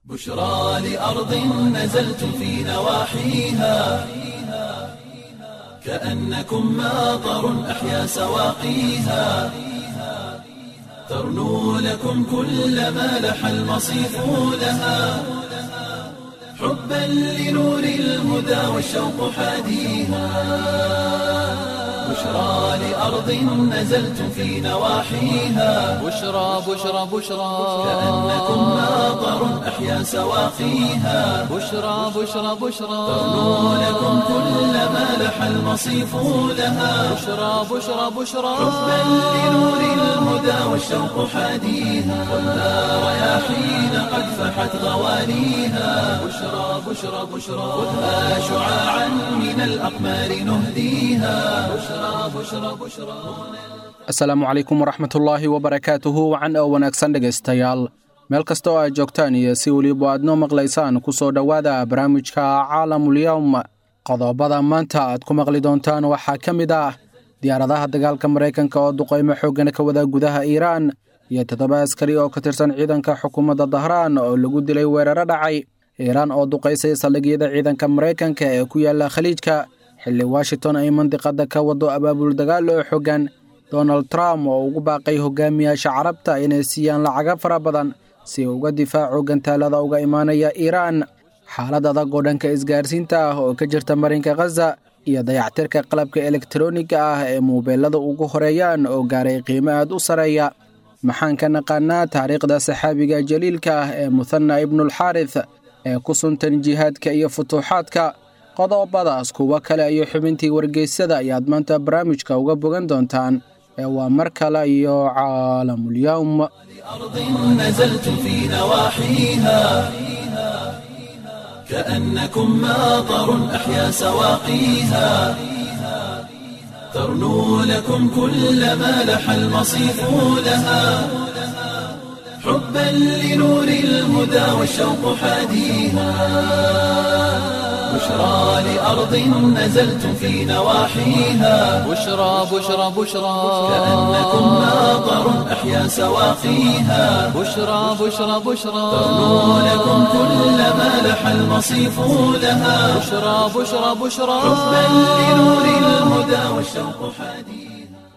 بشرى لأرض نزلت في نواحيها كأنكم ماطر أحيا سواقيها ترنو لكم كل ما لح المصيف لها حبا لنور الهدى والشوق حاديها بشرى لأرض نزلت في نواحيها بشرى بشرى بشرى كأنكم ماطر أحيا سواقيها بشرى بشرى بشرى ترنو لكم كل ما لح المصيف لها بشرى بشرى بشرى حبا لنور الهدى والشوق حاديها والنار رياحين قد فحت غوانيها بشرى بشرى بشرى خذها شعاعا من الأقمار نهديها بشرى بشرى بشرى asalaamu calaykum waraxmatullaahi wabarakaatuhu wacan oo wanaagsan dhegaystayaal meel kasta oo aad joogtaan iyo si weliba aad noo maqlaysaan ku soo dhowaada barnaamijka caalamulyowm qodobada maanta aad ku maqli doontaan waxaa ka mid ah diyaaradaha dagaalka maraykanka oo duqaymo xooggana ka wada gudaha iiraan iyo toddoba askari oo ka tirsan ciidanka xukuumadda dahraan oo lagu dilay weeraro dhacay iiraan oo duqaysay saldhigyada ciidanka maraykanka ee ku yaala khaliijka xilli washington ay mandiqada ka wado abaabul dagaal oo xoogan donald trump oo ugu baaqay hogaamiyaasha carabta inay siiyaan lacaga fara badan si uu uga difaaco gantaalada uga imaanaya iiraan xaalad adag oo dhanka isgaarsiinta ah oo ka jirta marinka khaza iyo dayactirka qalabka elektaroniga ah ee muubeelada ugu horeeyaan oo gaaray qiimo aad u sareeya maxaan ka naqaanaa taariikhda saxaabiga jaliilka ah ee muthana ibnulxaarith ee ku suntan jihaadka iyo futuuxaadka qodobadaas kuwo kale iyo xubintii wargeysyada ayaad maanta barnaamijka uga bogan doontaan ee waa mar kale iyo caalamulyowm أرض نزلت في نواحيها كأنكم ماطر أحيا سواقيها ترنو لكم كل ما لح المصيف لها حبا لنور الهدى والشوق حاديها بشرى لأرض نزلت في نواحيها بشرى بشرى بشرى كأنكم ماطر أحيا سواقيها بشرى بشرى بشرى ترنو لكم كل ما لح المصيف لها بشرى بشرى بشرى حبا لنور الهدى والشوق حديث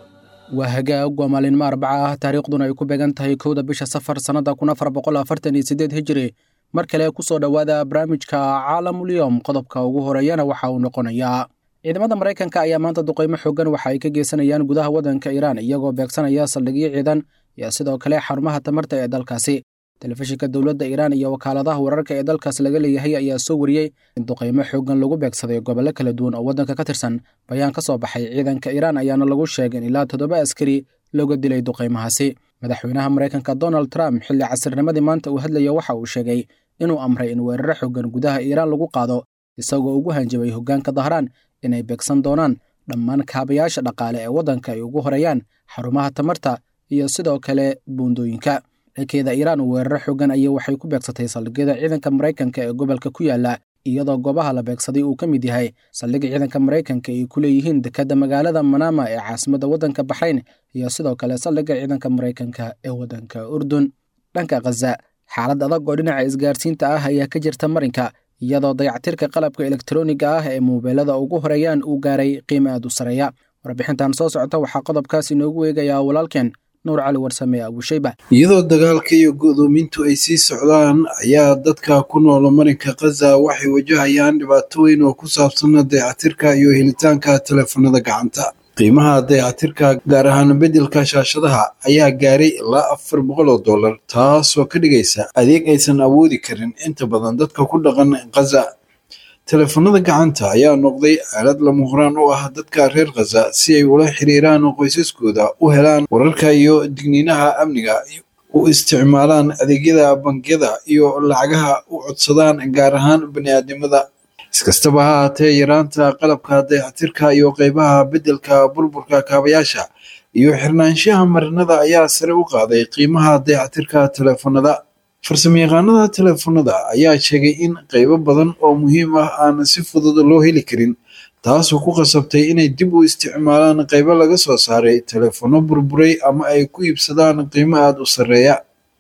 waa hagaag waa maalinmo arbaca ah taariikhduna ay ku beegan tahay kowda bisha safar sannada kun afar boqol afartan iyo siddeed hijiri mar kale ku soo dhowaada barnaamijka caalamulyowm qodobka ugu horeeyana waxa uu noqonayaa ciidamada maraykanka ayaa maanta duqaymo xoogan waxa ay ka geysanayaan gudaha waddanka iiraan iyagoo beegsanaya saldhigyo ciidan iyo sidoo kale xarumaha tamarta ee dalkaasi telefishinka dowladda iiraan iyo wakaaladaha wararka ee dalkaas laga leeyahay ayaa soo wariyey in duqaymo xoogan lagu beegsaday gobollo kala duwan oo waddanka ka tirsan bayaan ka soo baxay ciidanka iiraan ayaana lagu sheegay in ilaa toddoba askari looga dilay duqaymahaasi madaxweynaha maraykanka donald trump xilli casirnimadii maanta uu hadlaya waxa uu sheegay inuu amray in weeraro xoogan gudaha iiraan lagu qaado isagoo ugu hanjabay hoggaanka dahraan inay beegsan doonaan dhammaan kaabayaasha dhaqaale ee waddanka ay ugu horeeyaan xarumaha tamarta iyo sidoo kale buundooyinka dhankeeda iiraan weeraro xoogan ayay waxay ku beegsatay saldhigyada ciidanka maraykanka ee gobolka ku yaala iyadoo goobaha la beegsaday uu ka mid yahay saldhig ciidanka maraykanka ay ku leeyihiin dekedda magaalada manama ee caasimadda waddanka baxrayn iyo sidoo kale saldhigga ciidanka maraykanka ee waddanka urdun dhanka khaza xaalad adag oo dhinaca isgaarsiinta ah ayaa ka jirta marinka iyadoo dayactirka qalabka elektaroniga ah ee muubeelada ugu horeeyaan uu gaaray qiimo aad u sareeya warbixintan soo socota waxaa qodobkaas inoogu eegayaa walaalkeen nuur cali warsame abuushayba iyadoo dagaalka iyo go'doomintu ay sii socdaan ayaa dadka ku nool marinka khaza waxay wajahayaan dhibaato weyn oo ku saabsan dayactirka iyo helitaanka teleefanada gacanta qiimaha dayactirka gaar ahaan beddelka shaashadaha ayaa gaaray ilaa afar boqol oo dollar taasoo ka dhigaysa adeeg aysan awoodi karin inta badan dadka ku dhaqan khaza teleefanada gacanta ayaa noqday aalad lama horaan u ah dadka reer khaza si ay ula xiriiraan qoysaskooda u helaan wararka iyo digniinaha amniga u isticmaalaan adeegyada bangiyada iyo lacagaha u codsadaan gaar ahaan bani'aadnimada iskastaba ha haatee yaraanta qalabka dayactirka iyo qeybaha beddelka burburka kaabayaasha iyo xirnaanshaha marinada ayaa sare u qaaday qiimaha dayactirka teleefanada farsamayaqaanada teleefanada ayaa sheegay in qeybo badan oo muhiim ah aan si fudud loo heli karin taasoo ku qasabtay inay dib u isticmaalaan qeybo laga soo saaray teleefano burburay ama ay ku iibsadaan qiimo aada u sarreeya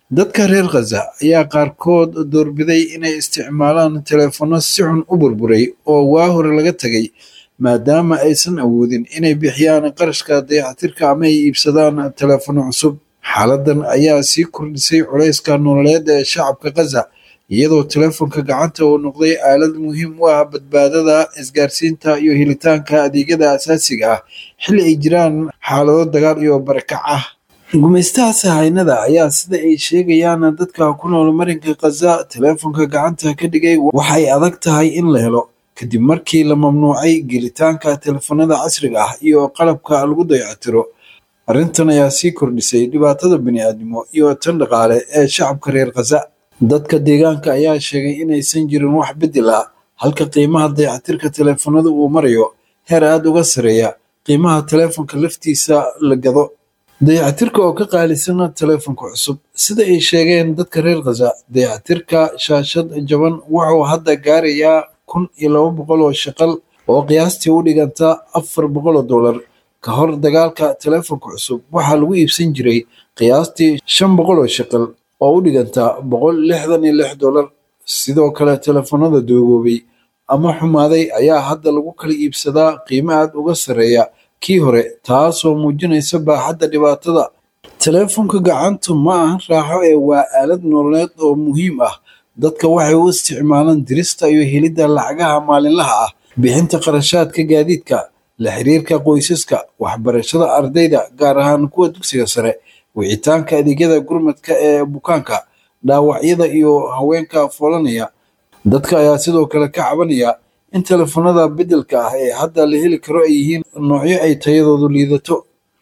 dadka reer khaza ayaa qaarkood doorbiday inay isticmaalaan teleefanno si xun u burburay oo waa hore laga tegay maadaama aysan awoodin inay bixiyaan qarashka dayactirka ama ay iibsadaan teleefanno cusub xaaladan ayaa sii kordhisay culayska nololeed ee shacabka khaza iyadoo teleefonka gacanta uu noqday aalad muhiim u ah badbaadada isgaarsiinta iyo helitaanka adeegyada asaasiga ah xilli ay jiraan xaalado dagaal iyo barakac ah gumaystaha sahaynada ayaa sida ay sheegayaan dadka ku nool marinka khaza teleefonka gacanta ka dhigay waxay adag tahay in la helo kadib markii la mamnuucay gelitaanka teleefanada casriga ah iyo qalabka lagu dayactiro arrintan ayaa sii kordhisay dhibaatada bini'aadnimo iyo tan dhaqaale ee shacabka reer khaza dadka deegaanka ayaa sheegay inaysan jirin wax beddel ah halka qiimaha dayactirka teleefanada uu marayo heer aada uga sareeya qiimaha teleefonka laftiisa la gado dayactirka oo ka qaalisana teleefonka cusub sida ay sheegeen dadka reer khaza dayactirka shaashad jaban wuxuu hadda gaarayaa kun iyo laba boqol oo shaqal oo qiyaastii u dhiganta afar boqol oo dollar ka hor dagaalka teleefonka cusub waxaa lagu iibsan jiray qiyaastii shan boqol oo shaqal oo u dhiganta boqol lixdan iyo lix dollar sidoo kale teleefanada doogoobay ama xumaaday ayaa hadda lagu kala iibsadaa qiimo aad uga sarreeya kii hore taasoo muujinaysa baaxadda dhibaatada teleefonka gacantu ma ahan raaxo ee waa aalad nololeed oo muhiim ah dadka waxay u isticmaalaan dirista iyo helidda lacagaha maalinlaha ah bixinta qarashaadka gaadiidka la xiriirka qoysaska waxbarashada ardayda gaar ahaan kuwa dugsiga sare wicitaanka adeegyada gurmadka ee bukaanka dhaawacyada iyo haweenka foolanaya dadka ayaa sidoo kale ka cabanaya in teleefanada beddelka ah ee hadda la heli karo ay yihiin noocyo ay tayadoodu liidato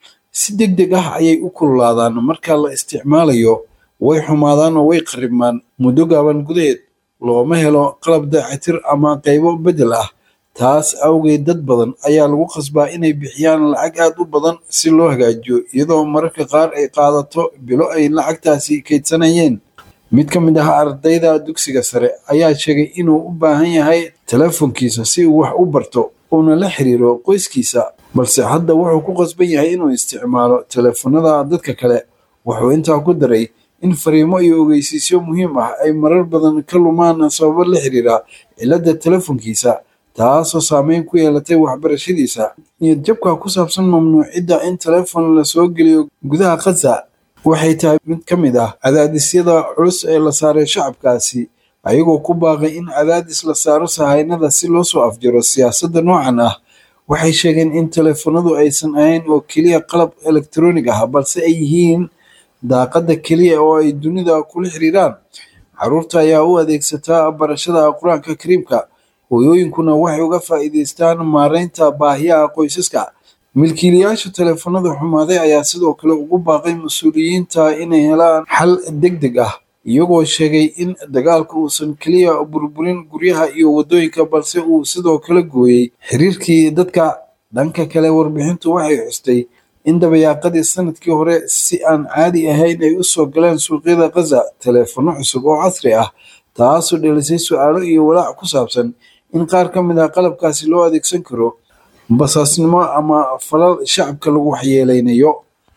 si deg deg ah ayay u kululaadaan marka la isticmaalayo way xumaadaan oo way qaribmaan muddo gaaban gudaheed looma helo qalab daacitir ama qaybo beddel ah taas awgeed dad badan ayaa lagu qasbaa inay bixiyaan lacag aad u badan si loo hagaajiyo iyadoo mararka qaar ay qaadato bilo ay lacagtaasi kaydsanayeen mid ka mid ah ardayda dugsiga sare ayaa sheegay inuu u baahan yahay teleefonkiisa si uu wax u barto uuna la xiriiro qoyskiisa balse hadda wuxuu ku qasban yahay inuu isticmaalo teleefanada dadka kale wuxuu intaa ku daray in fariimo iyo ogeysiisyo muhiim ah ay marar badan ka lumaan sababo la xiriira cilladda teleefonkiisa taasoo saameyn ku yeelatay waxbarashadiisa niyad jabka ku saabsan mamnuucidda in teleefon la soo geliyo gudaha khaza waxay tahay mid ka mid ah cadaadisyada culus ee la saaray shacabkaasi ayagoo ku baaqay in cadaadis la saaro sahaynada si loo soo afjaro siyaasadda noocan ah waxay sheegeen in teleefanadu aysan ahayn oo keliya qalab elektroonig ah balse ay yihiin daaqadda keliya oo ay dunida kula xiriiraan carruurta ayaa u adeegsataa barashada qur-aanka kariimka hooyooyinkuna waxay uga faa'iidaystaan maaraynta baahiyaha qoysaska milkiilayaasha teleefanada xumaaday ayaa sidoo kale ugu baaqay mas-uuliyiinta inay helaan xal deg deg ah iyagoo sheegay in dagaalka uusan keliya burburin guryaha iyo waddooyinka balse uu sidoo kale gooyey xiriirkii dadka dhanka kale warbixintu waxay xustay in dabayaaqadii sanadkii hore si aan caadi ahayn ay u soo galeen suuqyada khaza teleefanno cusub oo casri ah taasoo dhelisay su-aalo iyo walaac ku saabsan in qaar ka mid ah qalabkaasi loo adeegsan karo basaasnimo ama falal shacabka lagu waxyeeleynayo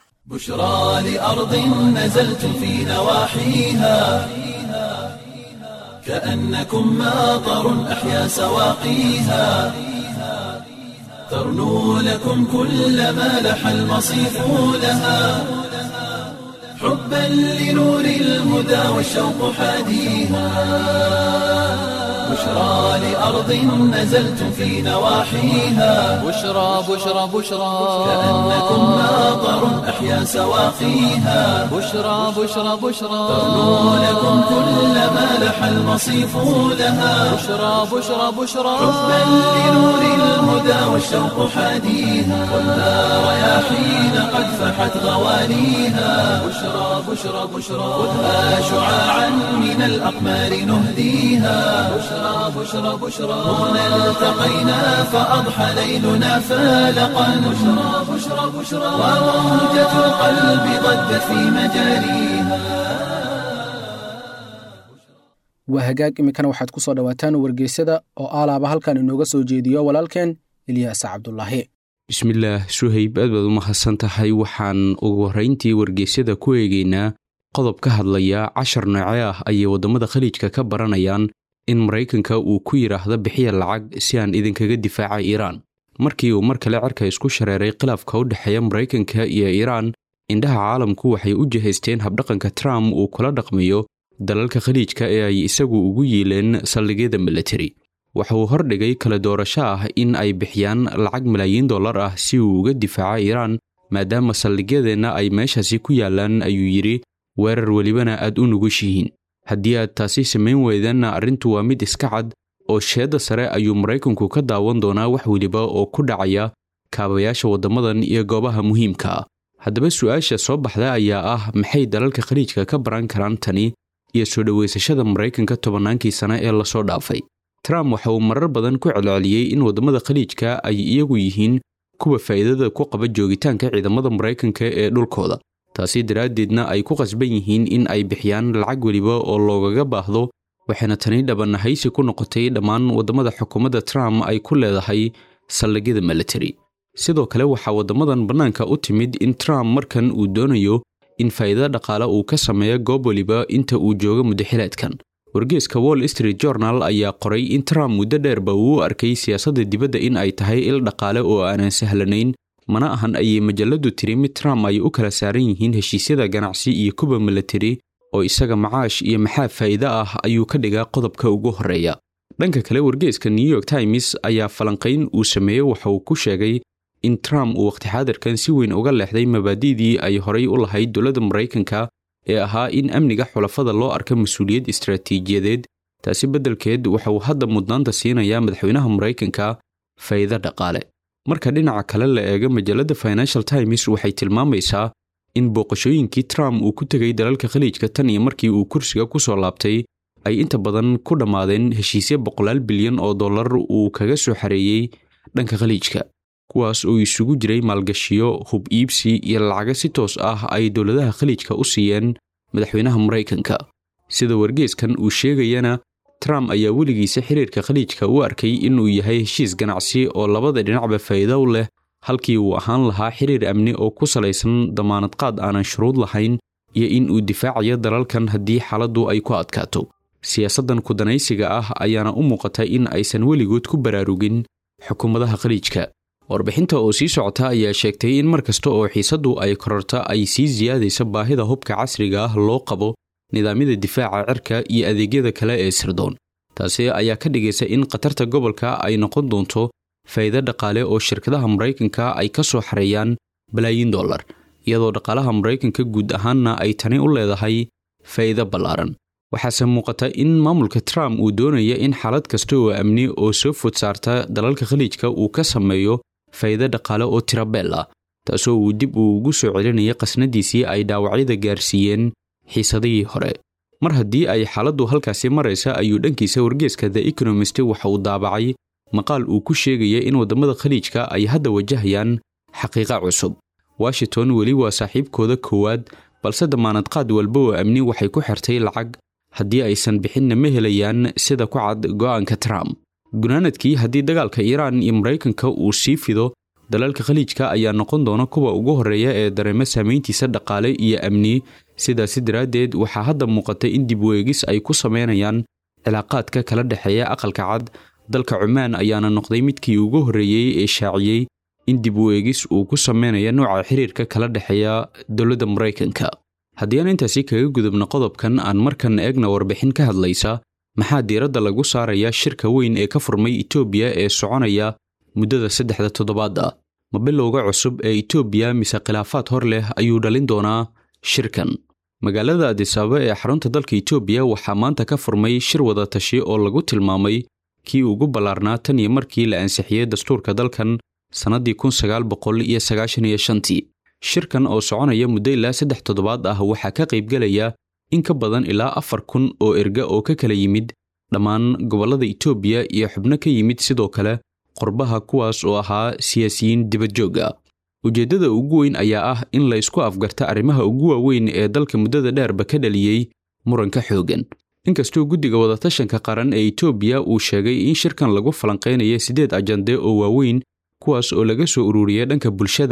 بشرى لأرض نزلت في نواحيها كأنكم ماطر أحيا سواقيها ترنو لكم كل ما لح المصيف لها حبا لنور الهدى والشوق حاديها بشرى لأرض نزلت في نواحيها بشرى بشرى بشرى كأنكم ماطر أحيا سواقيها بشرى بشرى بشرى ترنو لكم كل ما لح المصيف لها بشرى بشرى بشرى حبا لنور الهدى والشوق حاديها والنار رياحين قد فحت غوانيها بشرى بشرى بشرى خذها شعاعا من الأقمار نهديها بشرى بشرى بشرى هنا التقينا فأضحى ليلنا فالقا بشرى بشرى بشرى وموجة القلب ضجت في مجاريها waa hagaag iminkana waxaad ku soo dhowaataan wargeysyada oo aalaaba halkan inooga soo jeediyo walaalkeen ilyaas cabdulaahi bismillaah suhayb aad baad u mahadsan tahay waxaan ugu horrayntii wargeysyada ku eegaynaa qodob ka hadlaya cashar nooce ah ayay waddamada khaliijka ka baranayaan in maraykanka uu ku yidhaahdo bixiya lacag si aan idinkaga difaaca iiraan markii uu mar kale cerka isku shareeray khilaafka u dhexeeya maraykanka iyo iiraan indhaha caalamku waxay u jihaysteen habdhaqanka trump uu kula dhaqmayo dalalka khaliijka ee ay isagu ugu yiileen saldhigyada militari waxa uu hordhigay kala doorasho ah in ay bixiyaan lacag malaayiin dollar ah si uu uga difaaco iiraan maadaama saldhigyadeenna ay meeshaasi ku yaallaan ayuu yidhi weerar welibana aad u nugushihiin haddii aad taasi samayn weydanna arrintu waa mid iska cad oo sheedda sare ayuu maraykanku ka daawan doonaa wax weliba oo ku dhacaya kaabayaasha waddamadan iyo goobaha muhiimka ah haddaba su'aasha soo baxda ayaa ah maxay dalalka khaliijka ka baran karaan tani iyo soo dhowaysashada maraykanka tobannaankii sane ee lasoo dhaafay trump waxa uu marar badan ku celceliyey in waddamada khaliijka ay iyagu yihiin kuwa faa'iidada ku qaba joogitaanka ciidamada maraykanka ee dhulkooda taasi daraaddeedna ay ku qasban yihiin in ay bixiyaan lacag weliba oo loogaga baahdo waxayna tani dhabanahaysi ku noqotay dhammaan waddamada xukuumadda trump ay ku leedahay saldhigyada militari sidoo kale waxaa waddamadan bannaanka u timid in trump markan uu doonayo in faa'iidada dhaqaale uu ka sameeyo goob weliba inta uu joogo muddaxileedkan wargeeska wall street journal ayaa qoray in trump muddo dheerba uu u arkay siyaasadda dibadda in ay tahay il dhaqaale oo aanan sahlanayn mana ahan ayay majaladu tiri mid trump ay u kala saaran yihiin heshiisyada ganacsi iyo kuba militari oo isaga macaash iyo maxaa faa'iide ah ayuu ka dhigaa qodobka ugu horreeya dhanka kale wargeeska new york times ayaa falanqayn uu sameeyey waxa uu ku sheegay in trump uu waqti xaadirkan si weyn uga leexday mabaadi'dii ay horay u lahayd dowladda maraykanka ee ahaa in amniga xulafada loo arka mas-uuliyad istaraatiijiyadeed taasi beddelkeed waxa uu hadda mudnaanta siinayaa madaxweynaha maraykanka faa'iido dhaqaale marka dhinaca kale la eego majalladda financial times waxay tilmaamaysaa in booqashooyinkii trump uu ku tegay dalalka khaliijka tan iyo markii uu kursiga ku soo laabtay ay inta badan ku dhammaadeen heshiisyo boqolaal bilyan oo dollar uu kaga soo xareeyey dhanka khaliijka kuwaas oo isugu jiray maalgashiyo hub iibsi iyo lacago si toos ah ay dowladaha khaliijka u siiyeen madaxweynaha maraykanka sida wargeeskan uu sheegayana trump ayaa weligiisa xiriirka khaliijka u arkay inuu yahay heshiis ganacsi oo labada dhinacba faa'iido u leh halkii uu ahaan lahaa xiriir amni oo ku salaysan damaanad qaad aanan shuruud lahayn iyo in uu difaacayo dalalkan haddii xaaladdu ay ku adkaato siyaasaddan kudanaysiga ah ayaana u muuqata in aysan weligood ku baraarugin xukuumadaha khaliijka warbixinta oo sii socota ayaa sheegtay in mar kasta oo xiisaddu ay kororto ay sii siyaadaysa baahida hubka casriga ah loo qabo nidaamyada difaaca cirka iyo adeegyada kale ee sirdoon taasi ayaa ka dhigaysa in khatarta gobolka ay noqon doonto faa'iido dhaqaale oo shirkadaha maraykanka ay ka soo xareeyaan balaayiin dollar iyadoo dhaqaalaha maraykanka guud ahaanna ay tani u leedahay faa'iido ballaaran waxaase muuqata in maamulka trump uu doonaya in xaalad kasta oo amni oo soo food saarta dalalka khaliijka uu ka sameeyo faa'iido dhaqaale oo tirabeel ah taasoo uu dib uu ugu soo celinaya qasnadiisii ay dhaawacyada gaarsiiyeen xiisadihii hore mar haddii ay xaaladdu halkaasi maraysa ayuu dhankiisa wargeeska the economist waxa uu daabacay maqaal uu ku sheegaya in waddamada khaliijka ay hadda wajahayaan xaqiiqa cusub washington weli waa saaxiibkooda koowaad balse damaanad qaad walba oo amni waxay ku xirtay lacag haddii aysan bixinna ma helayaan sida ku cad go'aanka trump gunaanadkii haddii dagaalka iiraan iyo maraykanka uu sii fido dalalka khaliijka ayaa noqon doona kuwa ugu horreeya ee dareema saamayntiisa dhaqaale iyo amni sidaasi daraaddeed waxaa hadda muuqata in dib weegis ay ku samaynayaan cilaaqaadka kala dhexeeya aqalka cad dalka cumaan ayaana noqday midkii ugu horreeyey ee shaaciyey in dib weegis uu ku sameynaya nooca xiriirka kala dhexeeya dowladda maraykanka haddii aan intaasi kaga gudubno qodobkan aan markan eegna warbixin ka hadlaysa maxaa diiradda lagu saarayaa shirka weyn ee ka furmay itoobiya ee soconaya muddada saddexda toddobaad ah ma bilowga cusub ee itoobiya mise khilaafaad hor leh ayuu dhalin doonaa shirkan magaalada adisababa ee xarunta dalka itoobiya waxaa maanta ka furmay shir wada tashi oo lagu tilmaamay kii ugu ballaarnaa tan iyo markii la ansixiyey dastuurka dalkan sannaddii kun sagaal boqol iyo sagaashan iyo shantii shirkan oo soconaya muddo ilaa saddex toddobaad ah waxaa ka qaybgelaya in ka badan ilaa afar kun oo erga oo ka kala yimid dhammaan gobollada itoobiya iyo xubno ka yimid sidoo kale qorbaha kuwaas oo ahaa siyaasiyiin dibadjoog ah ujeeddada ugu weyn ayaa ah in la ysku afgarta arrimaha ugu waaweyn ee dalka muddada dheerba ka dhaliyey muranka xooggan inkastoo guddiga wadatashanka qaran ee itoobiya uu sheegay in shirkan lagu falanqaynaya siddeed ajande oo waaweyn kuwaas oo laga soo ururiyay dhanka bulshada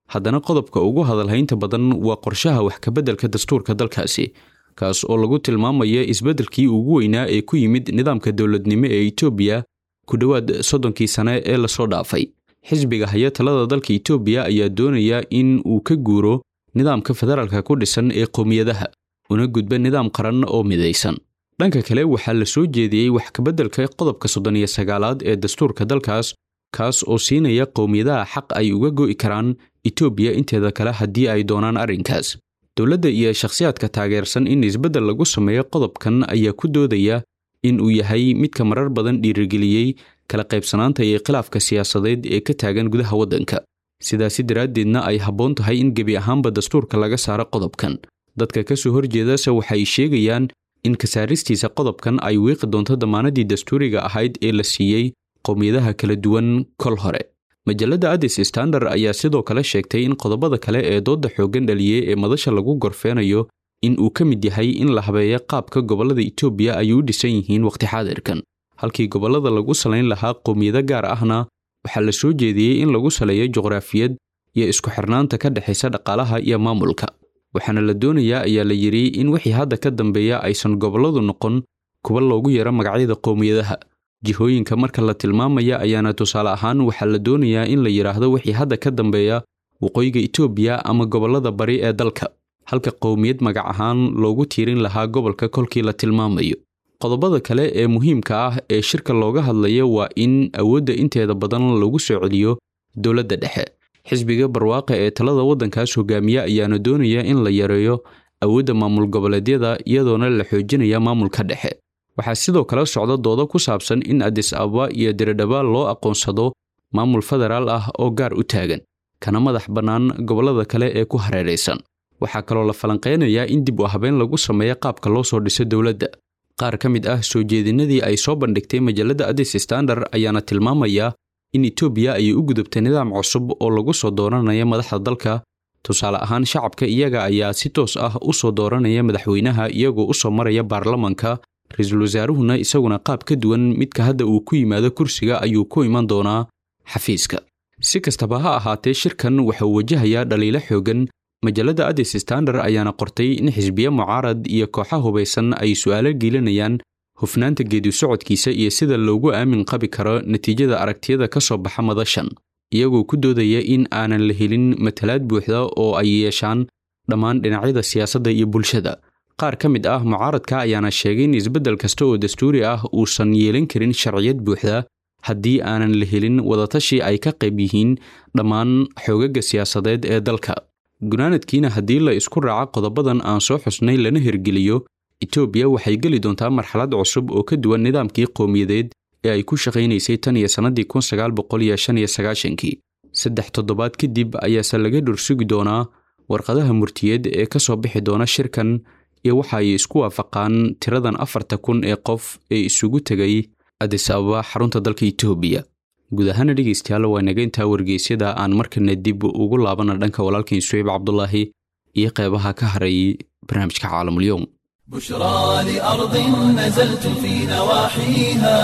haddana qodobka ugu hadalhaynta badan waa qorshaha wax kabeddelka dastuurka dalkaasi kaas oo lagu tilmaamaya isbeddelkii ugu weynaa ee ku yimid nidaamka dowladnimo ee etoobiya ku dhowaad soddonkii sane ee lasoo dhaafay xisbiga haya talada dalka etoobiya ayaa doonaya in uu ka guuro nidaamka federaalka ku dhisan ee qowmiyadaha una gudba nidaam qaran oo midaysan dhanka kale waxaa la soo jeediyey wax kabeddelka qodobka soddon iyo sagaalaad ee dastuurka dalkaas kaas oo siinaya qowmiyadaha xaq ay uga go'i karaan etoobiya inteeda kale haddii ay doonaan arrinkaas dowladda iyo shakhsiyaadka taageersan in isbeddel lagu sameeyo qodobkan ayaa ku doodaya in uu yahay midka marar badan dhiirigeliyey kala qaybsanaanta iyo khilaafka siyaasadeed ee ka taagan gudaha waddanka sidaasi daraaddeedna ay habboon tahay in gebi ahaanba dastuurka laga saaro qodobkan dadka ka soo horjeedase waxay sheegayaan in kasaaristiisa qodobkan ay wiiqi doonto damaanadii dastuuriga ahayd ee la siiyey qowmiyadaha kala duwan kol hore majalladda addis standard ayaa sidoo kale sheegtay in qodobada kale ee doodda xooggan dhaliyey ee madasha lagu gorfeenayo in uu ka mid yahay in la habeeyo qaabka gobollada etoobiya ay u dhisan yihiin wakhti xaadirkan halkii gobollada lagu salayn lahaa qowmiyado gaar ahna waxaa la soo jeediyey in lagu saleeyo juqraafiyad iyo isku xirnaanta ka dhexaysa dhaqaalaha iyo maamulka waxaana la doonayaa ayaa la yidhi in wixii hadda ka dambeeya aysan gobolladu noqon kuwa loogu yeero magacyada qowmiyadaha jihooyinka marka la tilmaamaya ayaana tusaale ahaan waxaa la doonayaa in la yidhaahdo wixii hadda ka dambeeya waqooyiga etoobiya ama gobollada bari ee dalka halka qowmiyad magac ahaan loogu tiirin lahaa gobolka kolkii la tilmaamayo qodobada kale ee muhiimka ah ee shirka looga hadlayo waa in awoodda inteeda badan lagu soo celiyo dowladda dhexe xisbiga barwaaqa ee talada waddankaas hogaamiya ayaana doonaya in la yareeyo awoodda maamul goboleedyada iyadoona la xoojinaya maamulka dhexe waxaa sidoo kale socda doodo ku saabsan in adis ababa iyo diridhaba loo aqoonsado maamul federaal ah oo gaar u taagan kana madax bannaan gobollada kale ee ku hareeraysan waxaa kaloo la falanqeynayaa in dib u habeen lagu sameeyo qaabka loo soo dhiso dowladda qaar ka mid ah soo jeedinadii ay soo bandhigtay majalladda addis standard ayaana tilmaamaya in etoobiya ay u gudubtay nidaam cusub oo lagu soo dooranaya madaxda dalka tusaale ahaan shacabka iyaga ayaa si toos ah u soo dooranaya madaxweynaha iyagoo u soo maraya baarlamanka ra-iisul wasaaruhuna isaguna qaab ka duwan midka hadda uu ku yimaado kursiga ayuu ku iman doonaa xafiiska si kastaba ha ahaatee shirkan waxauu wajahayaa dhaliilo xoogan majalladda addis standard ayaana qortay in xisbiye mucaarad iyo kooxa hubaysan ay su'aalo geelinayaan hufnaanta geedi socodkiisa iyo sida loogu aamin qabi karo natiijada aragtiyada ka soo baxa madashan iyagoo ku doodaya in aanan la helin matalaad buuxda oo ay yeeshaan dhammaan dhinacyada siyaasadda iyo bulshada qaar ka mid ah mucaaradka ayaana sheegay in isbeddel kasta oo dastuuri ah uusan yeelan karin sharciyad buuxda haddii aanan la helin wadatashi ay ka qayb yihiin dhammaan xoogaga siyaasadeed ee dalka gunaanadkiina haddii la isku raaco qodobadan aan soo xusnay lana hirgeliyo etoobiya waxay geli doontaa marxalad cusub oo ka duwan nidaamkii qowmiyadeed ee ay ku shaqaynaysay tan iyo sannadii kun sagaal boqol iyo shan iyo sagaashankii saddex toddobaad kadib ayaase laga dhursugi doonaa warqadaha murtiyeed ee ka soo bixi doona shirkan iyo waxa ay isku waafaqaan tiradan afarta kun ee qof ee isugu tegay adis ababa xarunta dalka etoobiya guud ahaana dhegaystayaal waa naga intaa wargeysyada aan markana dib ugu laabana dhanka walaalkiin suweyb cabdulaahi iyo qeybaha ka haray barnaamijka caalamulyoom بشرى لأرض نزلت في نواحيها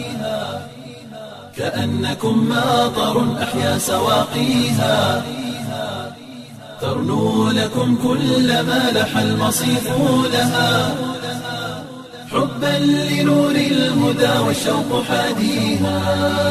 كأنكم ماطر أحيا سواقيها ترنو لكم كل ما لح المصيف لها حبا لنور الهدى والشوق حاديها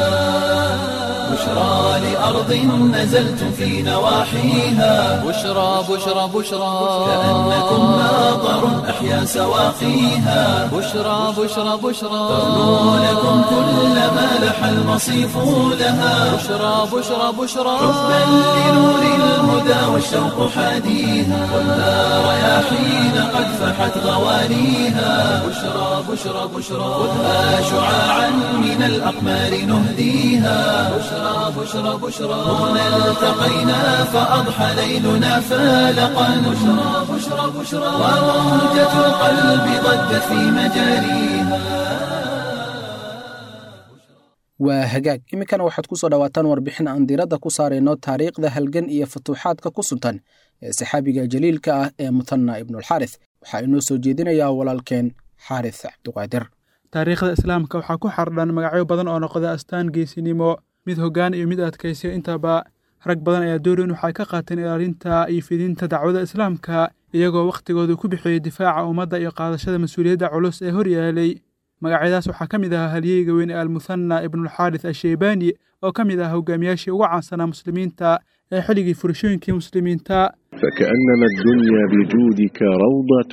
بشرى لأرض نزلت في نواحيها بشرى بشرى بشرى كأنكم ماطر أحيا سواقيها بشرى بشرى بشرى ترنو لكم كل ما لح المصيف لها بشرى بشرى بشرى حبا لنور الهدى والشوق حاديها والنار رياحين قد فحت غوانيها بشرى بشرى بشرى خذها شعاعا من الأقمار نهديها بشرى بشرى بشرى هنا التقينا فأضحى ليلنا فالقا بشرى بشرى بشرى وروجة القلب ضجت في مجاريها waa hagaag iminkana waxaad ku soo dhowaataan warbixin aan diiradda ku saarayno taariikhda halgan iyo futuuxaadka ku suntan ee saxaabiga jaliilka ah ee mutanna ibnulxaaris waxaa inoo soo jeedinayaa walaalkeen xaaris cabduqaadir taariikhda islaamka waxaa ku xardhan magacyo badan oo noqda astaan geesinimo mid hoggaan iyo mid adkaysiyo intaba rag badan ayaa doorin waxay ka qaateen ilaalinta iyo fidinta dacwada islaamka iyagoo wakhtigooda ku bixiyey difaaca ummadda iyo qaadashada mas-uuliyadda culus ee hor yaalay magacyadaas waxaa ka mid ahaa halyeyga weyn ee almuhanna ibnulxaaris asheybaani oo ka mid ah hogaamiyaashii ugu caansanaa muslimiinta ee xilligii furashooyinkii muslimiinta فكأنما الدنيا بجودك روضة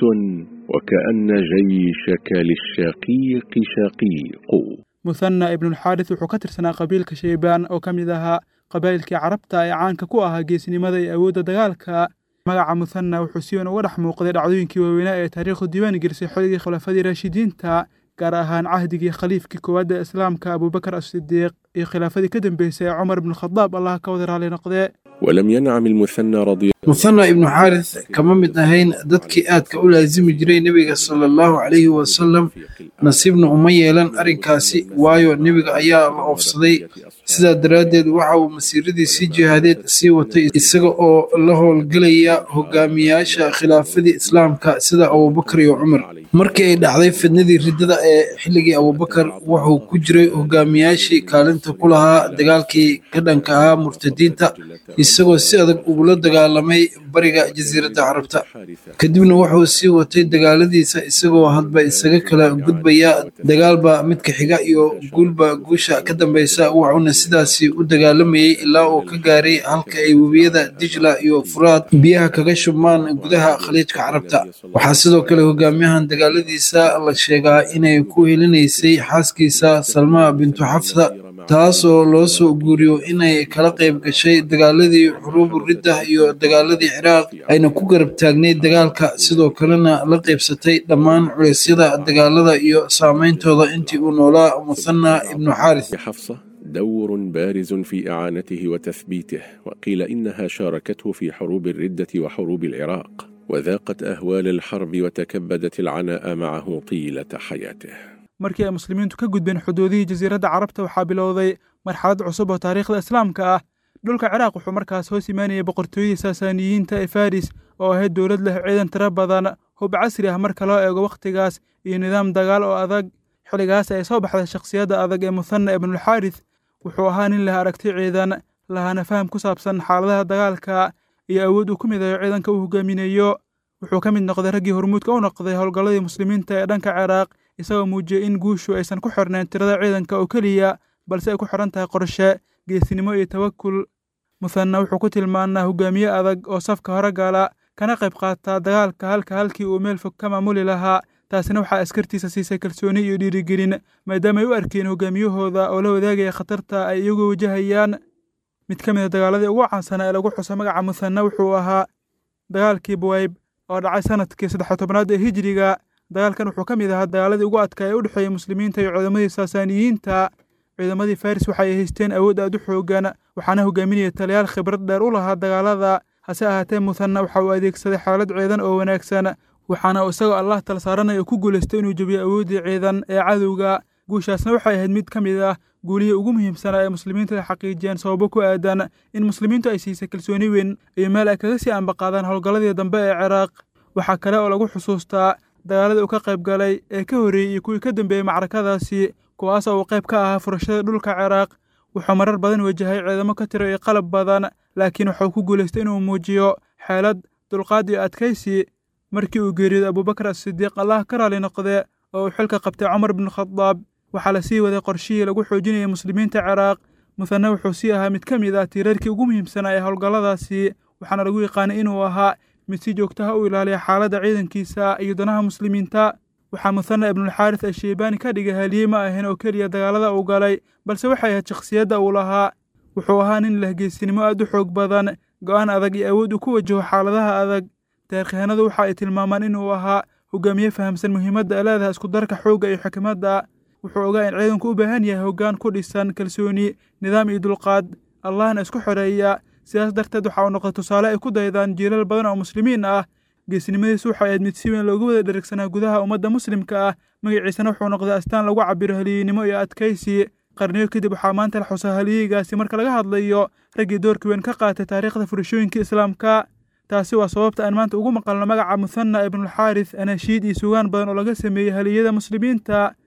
وكأن جيشك للشقيق شقيق muhanna ibnulxaaris wuxuu ka tirsanaa qabiilka sheybaan oo ka mid ahaa qabaa'ilkii carabta ee caanka ku ahaa geesnimada iyo awoodda dagaalka magaca muhanna wuxuu si weyn uga dhex muuqday dhacdooyinkii waaweynaa ee taariikhdu diiwaan gelisay xilligii khulafadii raashidiinta gaar ahaan cahdigii khaliifkii koowaad ee islaamka abuubakar asidiiq iyo khilaafadii ka dambeysay ee cumar ibnukhadaab allah ka wada raali noqdee ولم ينعم المثنى رضي muhanna ibnu xaaris kama mid ahayn dadkii aadka u laasimi jiray nebiga sala allahu calayhi wasalam nasiibna uma yeelan arrinkaasi waayo nebiga ayaa la oofsaday sidaa daraaddeed waxa uu masiiradiisii jihaadeed sii watay isaga oo la howlgelaya hogaamiyaasha khilaafadii islaamka sida abubakar iyo cumar markii ay dhacday fidnadii riddada ee xilligii abubakar wuxuu ku jiray hogaamiyaashii kaalinta ku lahaa dagaalkii ka dhanka ahaa murtadiinta isagoo si adag ugula dagaalamay bariga jasiiradda carabta kadibna wuxuu sii watay dagaaladiisa isagoo hadba isaga kala gudbaya dagaalba midka xiga iyo guulba guusha ka dambeysa wuxuuna sidaasi u dagaalamayay ilaa uu ka gaaray halka ay webiyada dijla iyo furaad biyaha kaga shubmaan gudaha khaliijka carabta waxaa sidoo kale hogaamiyahan dagaaladiisa la sheegaa inay ku helinaysay xaaskiisa salma bintu xafsa taasoo loo soo guuriyo inay kala qayb gashay dagaaladii xuruubu ridda iyo dagaaladii ciraaq ayna ku garab taagnayd dagaalka sidoo kalena la qaybsatay dhammaan culeysyada dagaalada iyo saameyntooda intii uu noolaa muhanna ibnu xaaris حفصة دور بارز في إعانته وتثبيته وقيل إنها شاركته في حروب الردة وحروب العراق وذاقت أهوال الحرب وتكبدت العناء معه طيلة حياته markii ay muslimiintu ka gudbeen xuduudihii jasiiradda carabta waxaa bilowday marxalad cusub oo taariikhda islaamka ah dhulka ciraaq wuxuu markaas hoos imaanayay boqortooyadii saasaaniyiinta ee faris oo ahayd dowlad leh ciidan tiro badan hub casri ah marka loo eego wakhtigaas iyo nidaam dagaal oo adag xilligaas ay soo baxday shakhsiyadda adag ee muhanna ibnulxaaris wuxuu ahaa nin leh aragti ciidan lahaana faham ku saabsan xaaladaha dagaalka iyo awood uu ku midayo ciidanka uu hogaaminayo wuxuu ka mid noqday raggii hormuudka u noqday howlgalladii muslimiinta ee dhanka ciraaq isagoo muujiyey in guushu aysan ku xirnayn tirada ciidanka oo keliya balse ay ku xidhan tahay qorshe geesinimo iyo tawakul muhanna wuxuu ku tilmaanaa hogaamiye adag oo safka hore gala kana qayb qaata dagaalka halka halkii uu meel fog ka maamuli lahaa taasina waxaa askartiisa siisay kalsooni iyo dhiirigelin maadaama ay u arkeen hogaamiyahooda oo la wadaagaya khatarta ay iyagu wajahayaan mid ka mid a dagaaladii ugu caansanaa ee lagu xuso magaca muhanna wuxuu ahaa dagaalkii buwayb oo dhacay sanadkii saddex tobnaad ee hijriga dagaalkan wuxuu ka mid ahaa dagaaladii ugu adkaa ee u dhexeeyey muslimiinta iyo ciidamadii saasaaniyiinta ciidamadii faris waxa ay haysteen awood aad u xoogan waxaana hogaaminaya taliyaal khibrad dheer u lahaa dagaalada hase ahaatee muhanna waxa uu adeegsaday xaalad ciidan oo wanaagsan waxaana uu isagoo allah tala saaranaya ku guulaystay inuu jebiyo awooddii ciidan ee cadowga guushaasna waxay ahayd mid ka mid ah guulihii ugu muhiimsanaa ee muslimiintu ay xaqiijiyeen sababo ku aadan in muslimiintu ay siisay kalsooni weyn iyo meel ay kaga sii ambaqaadaan howlgalladii dambe ee ciraaq waxaa kale oo lagu xusuustaa dagaaladii uu ka qayb galay ee ka horreeyey iyo kuwii ka dambeeyey macrakadaasi kuwaas oo uu qayb ka ahaa furashada dhulka ciraaq wuxuu marar badan wajahay ciidamo ka tiro iyo qalab badan laakiin wuxuu ku guulaystay inuu muujiyo xeelad dulqaad iyo adkaysi markii uu geeriyooday abuubakar asidiiq allah ka raali noqde oo uu xilka qabtay cumar bnukhadaab waxaa la sii waday qorshihii lagu xoojinayay muslimiinta ciraaq muhanna wuxuu sii ahaa mid ka mid ah tiirarkii ugu muhiimsanaa ee howlgalladaasi waxaana lagu yaqaanay inuu ahaa mid si joogtaha u ilaaliya xaaladda ciidankiisa iyo danaha muslimiinta waxaa muhanna ibnulxaaris asheybaani ka dhigay haliyey ma ahayn oo keliya dagaalada uu galay balse waxay ahayd shakhsiyadda uu lahaa wuxuu ahaa nin leh geesinimo aad u xoog badan go'aan adag iyo awood uu ku wajaho xaaladaha adag taarikhyahanadu waxa ay tilmaamaan inuu ahaa hogaamiye fahamsan muhiimadda ay leedahay iskudarka xoogga iyo xikmadda wuxuu ogaa in ciidanku u baahan yahay hoggaan ku dhisan kalsooni nidaam iyo dulqaad allahna isku xoreeya sidaas darteed waxa uu noqday tusaale ay ku daydaan jiilal badan oo muslimiin ah geesinimadiisu waxay ahayd mid si weyn loogu wada dherigsanaa gudaha ummadda muslimka ah magaciisana wuxuu noqday astaan lagu cabiro haliyeynimo iyo adkaysi qarniyo kadib waxaa maanta la xusaa haliyeygaasi marka laga hadlayo raggii doorka weyn ka qaatay taariikhda furashooyinka islaamka taasi waa sababta aan maanta ugu maqalno magaca muhanna ibnulxaaris anashiid iyo sugaan badan oo laga sameeyey haliyada muslimiinta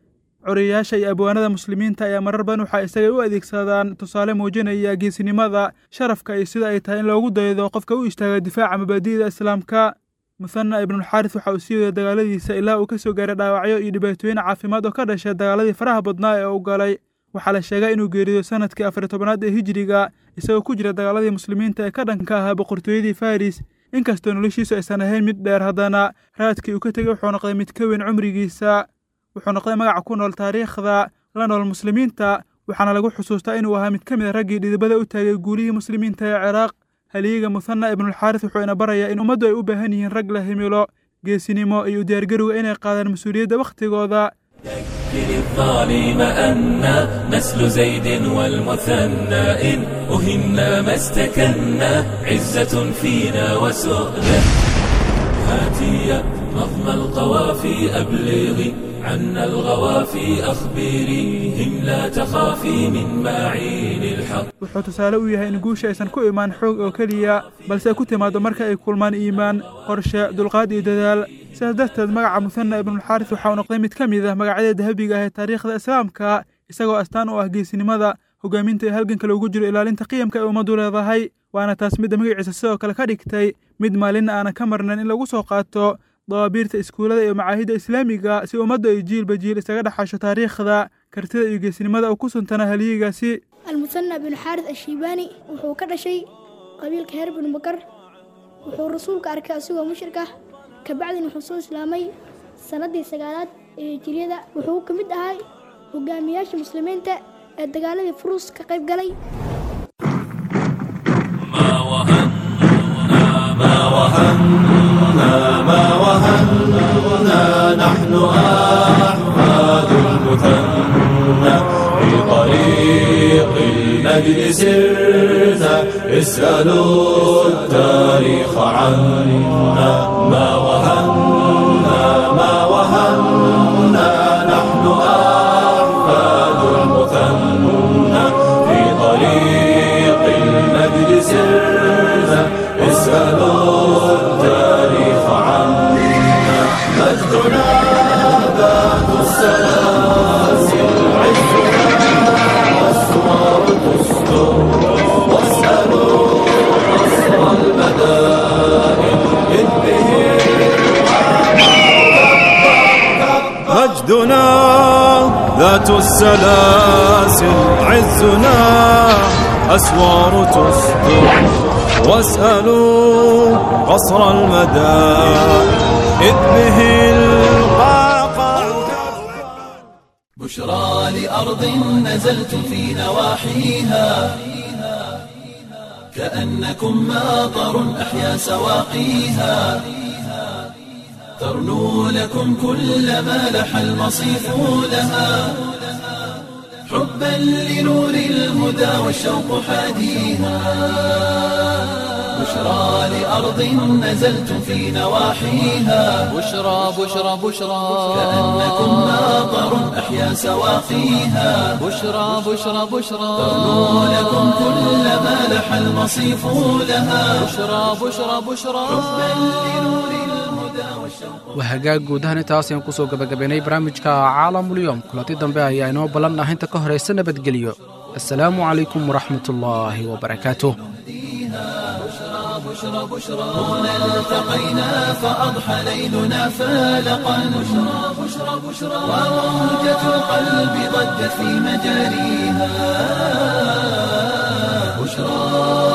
coriyayaasha iyo abwaanada muslimiinta ayaa marar badan waxaa isaga u adeegsadaan tusaale muujinaya geesinimada sharafka iyo sida ay tahay in loogu daydo qofka u istaaga difaaca mabaadi'da islaamka muthana ibnulxaaris waxa uu sii wada dagaaladiisa ilaa uu ka soo gaaray dhaawacyo iyo dhibaatooyin caafimaad oo ka dhashay dagaaladii faraha badnaa ee uu galay waxaa la sheegaa inuu geeriyo sanadkii afar tobanaad ee hijiriga isagoo ku jira dagaaladii muslimiinta ee ka dhanka ahaa boqortooyadii faris inkastoo noloshiisu aysan ahayn mid dheer haddana raadkii uu ka tegey wuxuu noqday mid ka weyn cumrigiisa wuxuu noqday magaca ku nool taariikhda la nool muslimiinta waxaana lagu xusuustaa inuu ahaa mid ka mid a raggii dhidibada u taagay guulihii muslimiinta ee ciraaq haliyiga muthana ibnulxaaris wuxuu ina barayaa in ummaddu ay u baahan yihiin rag la himilo geesinimo iyo u diyaargarowga inay qaadaan mas-uuliyadda wakhtigooda ذكر الظالم أنا نسل زيد والمثنى إن أهنا ما استكنا عزة فينا وسؤدة هاتي نظم القوافي أبلغي عنا الغوافي أخبريهم لا تخافي من معين الحق wuxuu tusaale u yahay in guusha aysan ku imaan xoog oo keliya balse ku timaado marka ay kulmaan iimaan qorshe dulqaad iyo dadaal sidaas darteed magaca muthana ibnulxaaris waxa uu noqday mid ka mid ah magacyada dahabiga ah ee taariikhda islaamka isagoo astaan u ah geesinimada hogaaminta iyo halganka loogu jiro ilaalinta qiyamka ay ummaddu leedahay waana taas midda magaciisa sidoo kale ka dhigtay mid maalinna aanan ka marnayn in lagu soo qaato dawaabiirta iskuullada iyo macaahidda islaamiga si ummaddu ay jiilba jiil isaga dhaxasho taariikhda kartida iyo geesinimada uu ku suntanaa haliyigaasi المثنى بن حارث الشيباني wuxuu ka dhashay qabiilka heer binu bakar wuxuu rasuulka arkay asigoo mushrik ah kabacdin wuxuu soo islaamay sanadii sagaalaad ee hijiriyada wuxuu ka mid ahaa hogaamiyaasha muslimiinta ee dagaaladii furuus ka qayb galay ما وهنا ما وهنا ما وهنا نحن أحفاد المثنى في طريق المجد سرنا اسألوا التاريخ عنا ما وهنا ما وهنا نحن أحفاد المثنى في طريق المجد سرنا اسألوا التاريخ عنا مجدنا ذات السلاسل عزنا أسوار تستر واسألوا قصر المدائن إذ به مجدنا ذات السلاسل عزنا أسوار تصدر واسألوا قصر المدى إذ به القاقع بشرى لأرض نزلت في نواحيها كأنكم ماطر أحيا سواقيها ترنو لكم كل ما لح المصيف لها حبا لنور الهدى والشوق حاديها بشرى لأرض نزلت في نواحيها بشرى بشرى بشرى كأنكم ماطر أحيا سواقيها بشرى بشرى بشرى ترنو لكم كل ما لح المصيف لها بشرى بشرى بشرى waa hagaag guud ahaan intaas ayaan kusoo gabagabaynay barnaamijka caalamulyoom kulanti dambe ayaa inoo ballan ah inta ka horaysa nabadgelyo assalaamu calaykum waraxmatullaahi wabarakaatuh هنا التقينا فأضحى ليلنا فالقا بشرى بشرى بشرى وموجة القلب ضجت في مجاريها بشرى